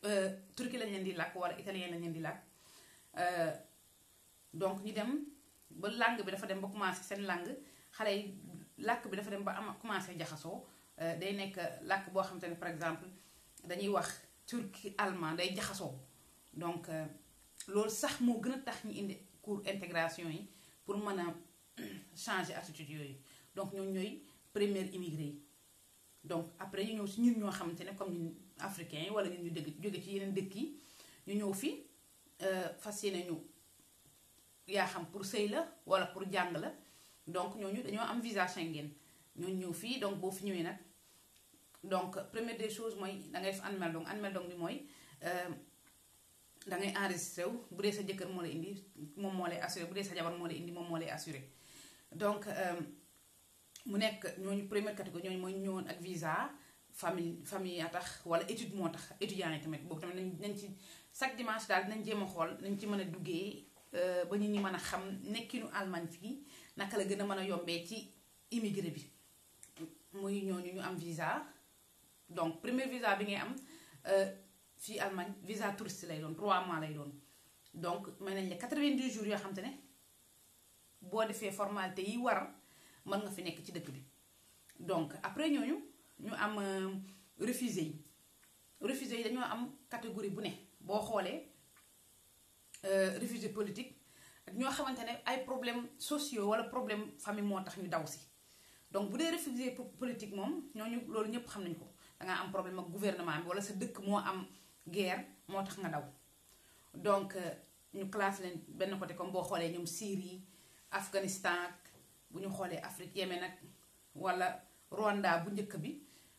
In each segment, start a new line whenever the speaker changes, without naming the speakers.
turki lañ leen di làkk wala italien lañ leen di làkk donc ñu dem ba langue bi dafa dem ba commencé seen langue xale yi làkk bi dafa dem ba am commencé jaxasoo day nekk làkk boo xamante ne par exemple dañuy wax turki allemand day jaxasoo donc loolu sax moo gën a tax ñu indi cours intégration yi pour mën a changer attitude yooyu donc ñoom ñooy première immigré yi donc après ñu ñëw si ñun ñoo xamante ne comme ñun africains yi wala ñun ñu dëgg jóge ci yeneen dëkk yi ñu ñëw fi fas yéene ñu yaa xam pour sëy la wala pour jàng la donc ñooñu dañoo am visa Schengen ñooñu ñëw fii donc boo fi ñëwee nag donc première des choses mooy da ngay def anmeldung anmeldung bi mooy da ngay enregistré wu bu dee sa jëkkër moo lay indi moom moo lay assuré bu dee sa jabar moo lay indi moom moo lay assuré donc mu nekk ñooñu première catégorie ñooñu mooy ñëwoon ak visa famille famille a tax wala étude moo tax étudiants yi tamit boobu tamit nañ nañ ci chaque dimanche daal dinañ jéem a xool nañ ci mën a duggee ba ñu ñi mën a xam nekkinu Allemagne fii naka la gën a mën a yombee ci immigré bi muy ñooñu ñu am visa donc premier visa bi ngay am fii Allemagne visa touriste lay doon 3 mois lay doon donc may nañ la 90 jours yoo xam te ne boo defee formalité yi war mën nga fi nekk ci dëkk bi donc après ñooñu ñu am réfugié yi réfugié yi dañoo am catégorie bu ne boo xoolee réfugié politique ak ñoo xamante ne ay problèmes sociaux wala problème famille moo tax ñu daw si donc bu dee réfugié politique moom ñooñu loolu ñëpp xam nañu ko dangaa am problème ak gouvernement bi wala sa dëkk moo am guerre moo tax nga daw donc ñu classe leen benn côté comme boo xoolee ñoom Syrie Afghanistan bu ñu xoolee Afrique Yémen nag wala Rwanda bu njëkk bi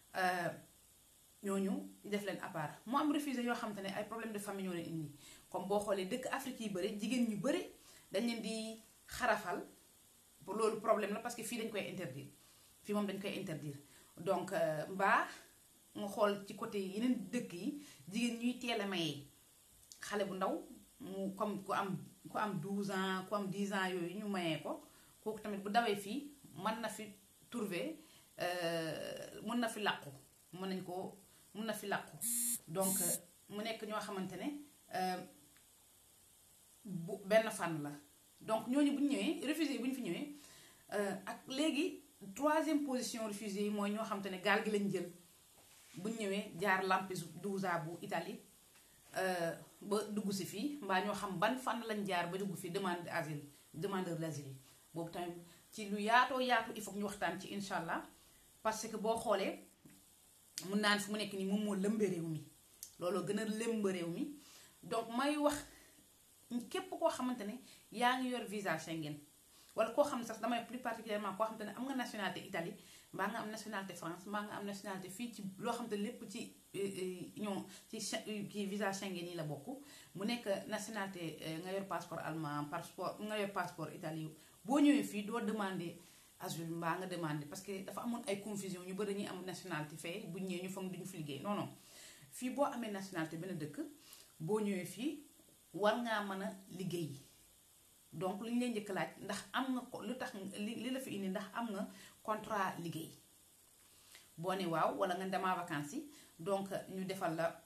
ñooñu def leen à part mu am réfugié yoo xamante ne ay problème de famille ñoo leen indi comme boo xoolee dëkk Afrique yi bëri jigéen ñu bëri dañ leen di xarafal pour loolu problème la parce que fii dañ koy interdire fii moom dañ koy interdire donc mbaa nga xool ci côté yeneen dëkk yi jigéen ñuy teel a mayee xale bu ndaw mu comme ku am ku am 12 ans ku am 10 ans yooyu ñu mayee ko kooku tamit bu dawee fii mën na fi trouver mën na fi làqu mën nañ ko mën na fi làqu donc mu nekk ñoo xamante ne bu benn fànn la donc ñooñu bu ñu ñëwee réfugié yi bu ñu fi ñëwee ak léegi troisième position réfugié yi mooy ñoo xamante ne gaal gi lañ jël bu ñu ñëwee jaar Lampedusa bu Italie ba dugg si fii mbaa ñoo xam ban fànn lañ jaar ba dugg fi demande asile demandeur d'asile yi boobu tamit ci lu yaatoo yaatu il faut ñu waxtaan ci incha allah parce que boo xoolee mun naan fi mu nekk nii moom moo lëmbe réew mi looloo gën a lëmb réew mi donc may wax képp koo xamante ne yaa ngi yor visa Schengen wala koo xam ne sax damay plus particulièrement koo xamante ne am nga nationalité Italie mbaa nga am nationalité France mbaa nga am nationalité fii ci loo xamante ne lépp ci ñoo ci kii visa Schengen yi la bokk mu nekk nationalité nga yor passeport allemand passeport nga yor passeport Italie boo ñëwee fii doo demander asile mbaa nga demander parce que dafa amoon ay confusion ñu bëri ñuy am nationalité fee bu ñëwee ñu foog duñu fi liggéey non non fii boo amee nationalité benn dëkk boo ñëwee fii war ngaa mën a liggéey donc li ñu lay njëkk laaj ndax am nga ko lu tax li li la fi indi ndax am nga contrat liggéey boo ne waaw wala nga demaa vacances yi donc ñu defal la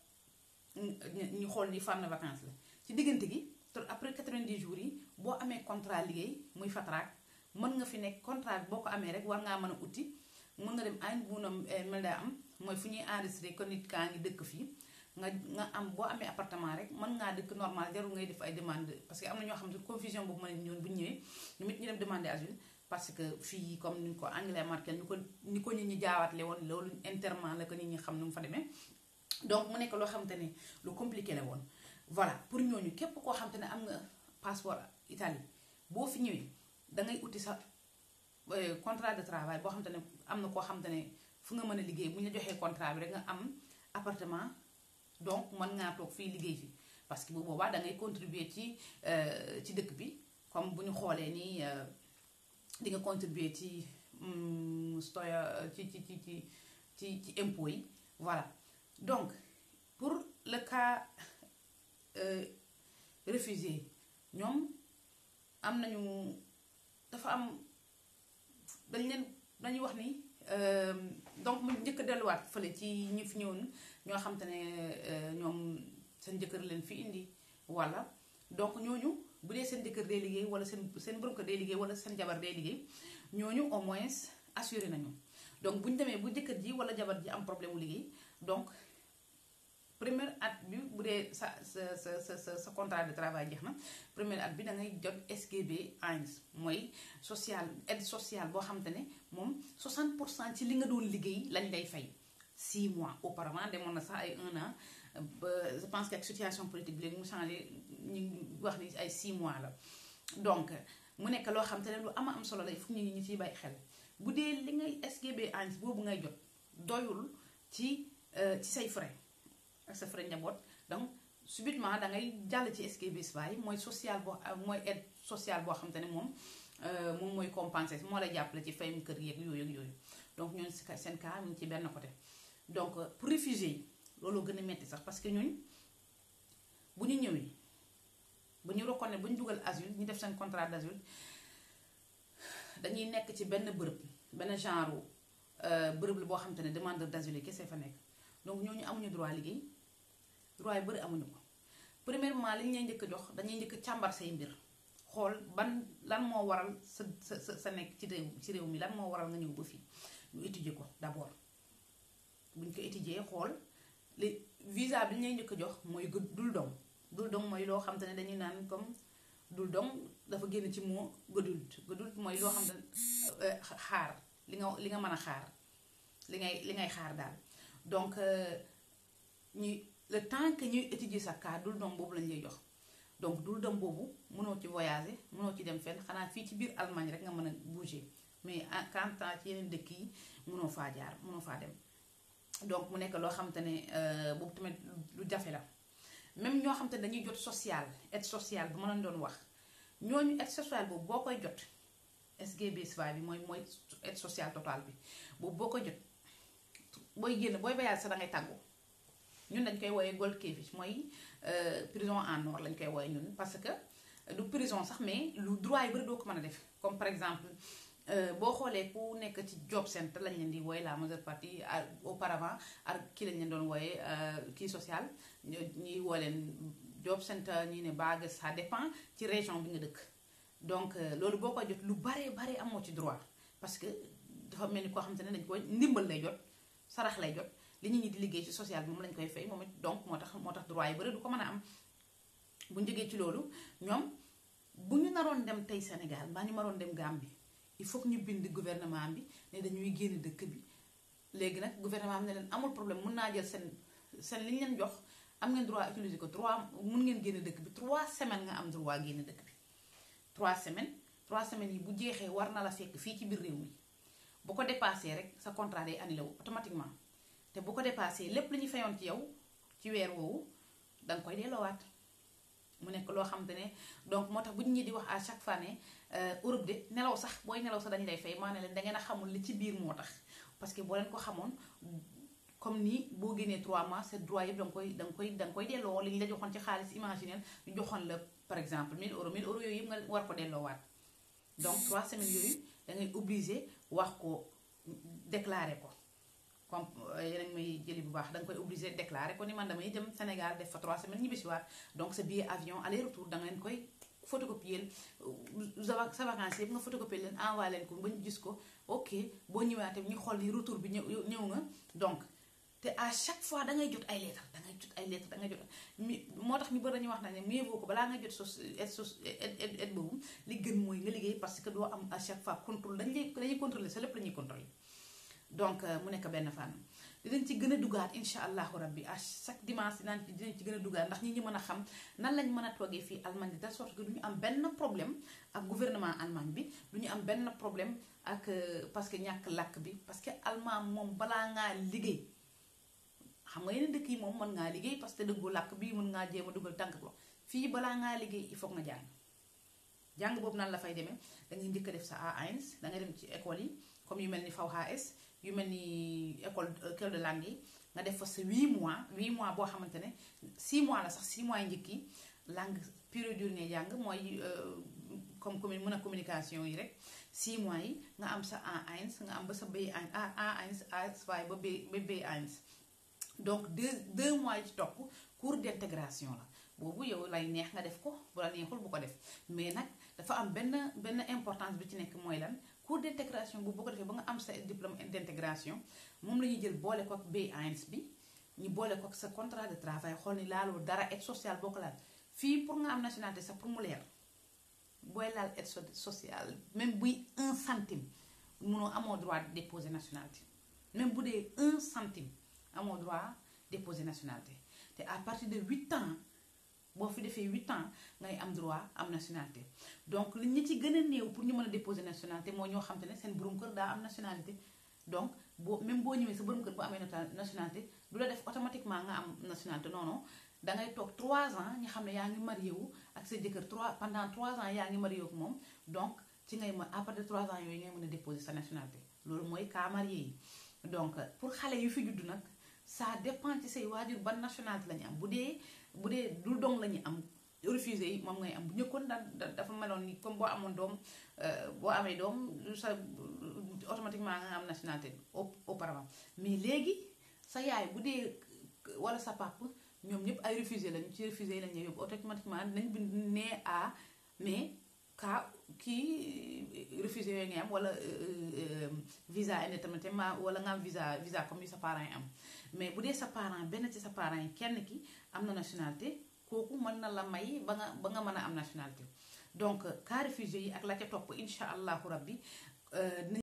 ñu xool ni fan vacances la ci diggante gi te après 90 jours yi boo amee contrat liggéey muy fatraak mën nga fi nekk contrat bi boo ko amee rek war ngaa mën a uti mën nga dem añ bunam mel daa am mooy fu ñuy enregistré ko nit kaa ngi dëkk fii nga nga am boo amee appartement rek mën ngaa dëkk normal jarul ngay def ay demande parce que am na ñoo xam ne confusion boobu mën ñëwoon bu ñu ñëwee ñu it ñu dem demander asile parce que fii comme ni ko Angela Merkel ni ko ni ko nit ñi jaawaatle woon loolu interment la ko nit ñi xam nu mu fa demee donc mu nekk loo xamante ne lu compliqué la woon voilà pour ñooñu képp koo xamante ne am nga passeport Italie boo fi ñëwee da ngay uti sa contrat de travail boo xamante ne am na koo xamante ne fu nga mën a liggéey bu ñu la joxee contrat bi rek nga am appartement donc mën ngaa toog fii liggéey fi parce que bu boobaa da ngay contribuer ci ci dëkk bi comme bu ñu xoolee nii di nga contribuer ci stoya ci ci ci ci ci ci impôt yi voilà donc pour le cas réfugié ñoom am nañu dafa am dañ leen dañuy wax ni donc mu njëkk a delluwaat fële ci ñi fi ñëwoon ñoo xam te ne ñoom jëkkër leen fi indi wala donc ñooñu bu dee seen jëkkër day liggéey wala seen seen borom kër day liggéey wala seen jabar day liggéey ñooñu au moins assuré nañu donc bu ñu demee bu jëkkër ji wala jabar ji am problème mu liggéey donc première at bi bu dee sa sa sa sa sa contrat de travail jeex na première at bi da ngay jot SGB 1 mooy social aide sociale boo xamante ne moom 60 pour cent ci li nga doon liggéey lañ lay fay 6 mois auparavant demoon na sax ay 1 an ba je pense que ak situation politique bi léegi mu changé ñu wax ni ay 6 mois la donc mu nekk loo xam te ne lu ama am solo la il faut ñu ñu ciy bàyyi xel bu dee li ngay SGB 1 boobu ngay jot doyul ci ci say frais. ak sa frais njaboot donc subitement da ngay jàll ci SGB yi mooy social boo mooy aide sociale boo xam te ne moom moom mooy compensé moo lay jàppale ci fayum kër yeeg yooyu ak yooyu donc ñooñu seen cas mu ngi ci benn côté. donc pour réfugiés yi loolu gën a metti sax parce que ñun bu ñu ñëwee bu ñu reconnaître bu ñu dugal asile ñu def seen contrat d'asile dañuy nekk ci benn bërëb benn genre bërëb la boo xam te ne demandeur d'asile yi kese fa nekk donc ñooñu amuñu droit liggéey. droit yu bëri amuñu ko premièrement li ñu lay njëkk a jox dañuy njëkk càmbar say mbir xool ban lan moo waral sa sa sa nekk ci réew ci réew mi lan moo waral nga ñëw ba fii ñu étudier ko d'abord buñ ko étudier xool li visa bi ñu lay njëkk a jox mooy dul dong dul dong mooy loo xam te ne dañuy naan comme dul dong dafa génn ci moo gedult gedult mooy loo xam ne xaar li nga li nga mën a xaar li ngay li ngay xaar daal donc ñuy le temps que ñuy étudier sa cas dul doom boobu lañ lay jox donc dul doom boobu mënoo ci voyager mënoo ci dem fenn xanaa fii ci biir Allemagne rek nga mën a bouger mais en quant ci yeneen dëkk yi mënoo faa jaar mënoo faa dem donc mu nekk loo xamante ne boobu tamit lu jafe la même ñoo xamante ne dañuy jot social aide sociale bu ma leen doon wax ñooñu aide sociale boobu boo koy jot SGB bi mooy mooy aide sociale totale bi boobu boo koy jot booy génn booy voyage sax da ngay tàggoo ñun dañ koy wooyee Goldkäfig mooy prison en or lañ koy wooyee ñun parce que du prison sax mais lu droit yi bari doo ko mën a def comme par exemple boo xoolee ku nekk ci job center lañ leen di wooye la majeure partie auparavant ak kii lañ leen doon wooye kii social ñuy woo leen job center ñi ne bague ça dépend ci région bi nga dëkk donc loolu boo koy jot lu baree bare amoo ci droit parce que dafa mel ni koo xam te ne dañ koy ndimbal lay jot sarax lay jot li nit ñi di liggéey ci social bi moom lañ koy fay moom it donc moo tax moo tax droit yi bari du ko mën a am bu ñu jógee ci loolu ñoom bu ñu naroon dem tey Sénégal mbaa ñu maroon dem Gambie il faut que ñu bind gouvernement bi ne dañuy génn dëkk bi léegi nag gouvernement bi ne leen amul problème mun naa jël seen seen li ñu leen jox am ngeen droit utiliser ko trois mun ngeen génn dëkk bi trois semaines nga am droit génn dëkk bi trois semaines trois semaines yi bu jeexee war na la fekk fii ci biir réew mi bu ko dépassé rek sa contrat day annulé wu automatiquement te bu ko dépassé lépp lu ñu fayoon ci yow ci weer woowu danga koy delloowaat mu nekk loo xamante ne donc moo tax bu ñu ñi di wax à chaque fois ne Europe de nelaw sax booy nelaw sax dañu lay fay maa ne leen da ngeen a xamul li ci biir moo tax parce que boo leen ko xamoon comme ni boo génnee 3 mois c'est droit yëpp da nga koy da nga koy da nga koy delloo li ñu la joxoon ci xaalis imaginaire ñu joxoon la par exemple 1000 euros 1000 euros yooyu yëpp nga war ko delloowaat donc 3 semaines yooyu da ngay obligé wax ko déclarer ko comme yeneen may jëli bu baax da nga koy obligé déclarer ko ni man damay dem Sénégal def fa 3 semaines ñibbisiwaat donc sa billet avion aller retour da ngeen koy photocopier sa vacances yëpp nga photocopier leen envoyé leen ko ba ñu gis ko ok boo ñëwaatee ñu xool ni retour bi ñëw ñëw nga donc te à chaque fois da ngay jot ay lettres da ngay jot ay lettres da ngay jot mi moo tax ñu bëri dañuy wax na ne mieux vaut ko balaa nga jot sos aide sos aide aide boobu li gën mooy nga liggéey parce que doo am à chaque fois contrôle dañ lay dañuy contrôler sa lépp la ñuy contrôler donc mu nekk benn fànn dinañ ci gën a dugaat incha allahu rabbi à chaque dimanche dinañ ci dinañ ci gën a dugaat ndax ñi ñi mën a xam nan lañ mën a toogee fii Allemagne de telle sorte que du ñu am benn problème ak gouvernement Allemagne bi du ñu am benn problème ak parce que ñàkk làkk bi parce que allemand moom balaa ngaa liggéey xam nga yeneen dëkk yi moom mën ngaa liggéey parce que dëggoo làkk bi mën ngaa jéem a dugal tànk ko fii balaa ngaa liggéey il faut nga jàng jàng boobu nan la fay demee da ngay njëkk a def sa A1 da ngay dem ci école yi comme yu mel ni VHS yu mel ni école école de langue yi nga def fa sa 8 mois 8 mois boo xamante ne 6 mois la sax 6 mois yi njëkk yi langue pure dure ngay jàng mooy comme commune mën a communication yi rek 6 mois yi nga am sa A1 nga am ba sa B1 A1 A2 ba B ba B1 donc deux deux mois yi ci topp cours d'intégration la boobu yow lay neex nga def ko bu la neexul bu ko def mais nag dafa am benn benn importance bi ci nekk mooy lan cours d'intégration bu boo ko defee ba nga am sa diplôme d'intégration moom la ñuy jël boole ko ak B1 bi ñu boole ko ak sa contrat de travail xool ni laaloo dara aide sociale boo ko laal fii pour nga am nationalité sax pour mu leer booy laal aide sociale même buy un centime munoo amoo droit déposer nationalité même bu dee un centime amoo droit déposer nationalité te à partir de huit ans boo fi defee huit ans ngay am droit am nationalité donc li ñu ci gën a néew pour ñu mën a déposer nationalité moo ñoo xam te ne seen borom kër daa am nationalité donc boo même boo ñëwee sa borom kër bu amee nationalité du la def automatiquement nga am nationalité non non dangay toog 3 ans ñu xam ne yaa ngi marié wu ak sa jëkkër 3 pendant 3 ans yaa ngi marié wu ak moom donc ci ngay mën à partir de 3 ans yooyu ngay mën a déposer sa nationalité loolu mooy cas marié yi donc pour xale yu fi judd nag ça dépend ci say waajur ban nationalité la ñu am bu dee bu dee du dong la ñu am refusé yi moom ngay am bu ñëkkoon da dafa meloon ni comme boo amoon doom boo amee doom sa automatiquement nga am nationalité auparavant mais léegi sa yaay bu dee wala sa papa ñoom ñëpp ay refusé lañu ci refusé yi lañu yóbbu automatiquement nañ bind nee à mais cas kii refusé yooyu ngay am wala visa indéterminément wala nga am visa visa comme yi sa parents yi am mais bu dee sa parent benn ci sa parents yi kenn ki am na nationalité kooku mën na la may ba nga ba nga mën a am nationalité donc cas refusé yi ak la ca topp incha allahu rabbi